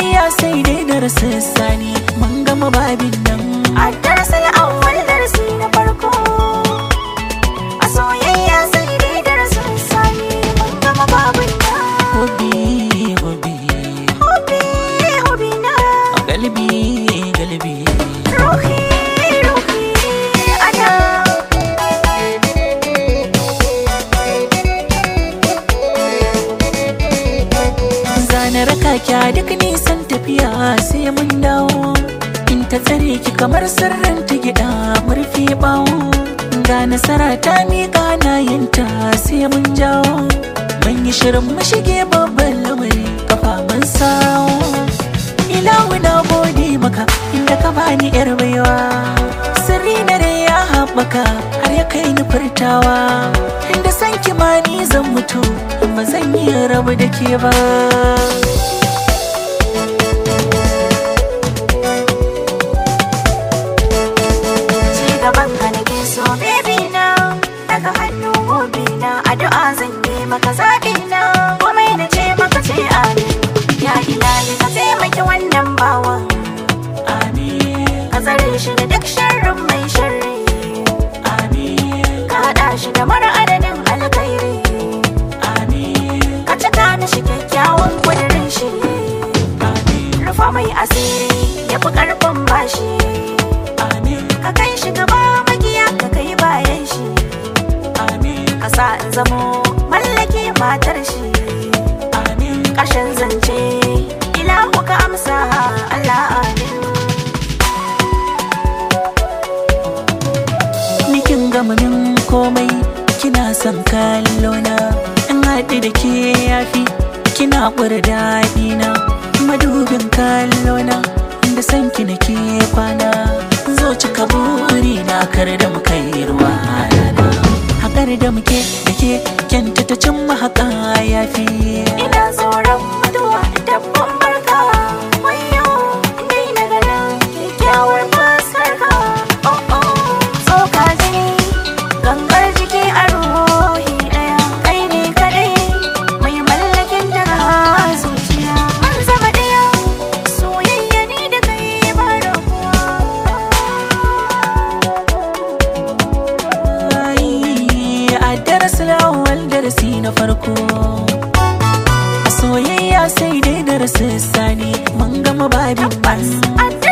soyayya sai dai darasin sani mun gama babin nan A darasin awwal darasi na farko A soyayya sai dai darasin sani Mun gama babin na hobi hobi Hobi, hobi na galibi galibi Ruhi, ruhi ana zana raka kya duk nisan tafiya sai mun dawo in ta tsare ki kamar sirrin ta gida murfi bawo ga nasara ta miƙa na yinta sai mun jawo mun yi shirin mu shige babban lamari kafa mun sawo ilahu na gode maka inda ka bani yar baiwa sirri na dai ya haɓaka har ya kai ni furtawa inda san kimani zan mutu ba zan yi rabu da ke ba Ci gaban ka nake so baby na Daga hannu gobe na Addu'a zan yi maka zaɓi na Komai na ce maka ce amin Ya ilahi ka taimaki wannan bawan amin Ka tsare shi da duk sharrin mai sharri amin Ka haɗa shi da mara adadin alkhairi amin Ka cika da shi kyakkyawan kudirin shi amin Rufa mai asiri ya fi ƙarfin bashi amin Ka kai shi gaba magiya ka kai bayan shi amin Ka sa in zamo mallake matar shi amin ƙarshen zance ilahu ka amsa Allah amin Nikin gama min komai kina son kallona in haɗu da ke yafi kina ƙura daɗina madubin kallona inda san ki nake kwana zo cika buri na kar da mu kai ruwa rana haƙar da muke da ke kyanta ta cin mahaƙa yafi ina tsoron mutuwa dabban barka wayo dai na ganin kyakkyawar fuskar ka oh oh tsoka jini gangar jiki a ruhi ɗaya kai ne kadai mai mallakin daga zuciya mun zama ɗaya soyayya ni da kai ba rabuwa Ai, a darasin awal darasi na farko a soyayya sai dai darasin sani mun gama babin Tabbas nan a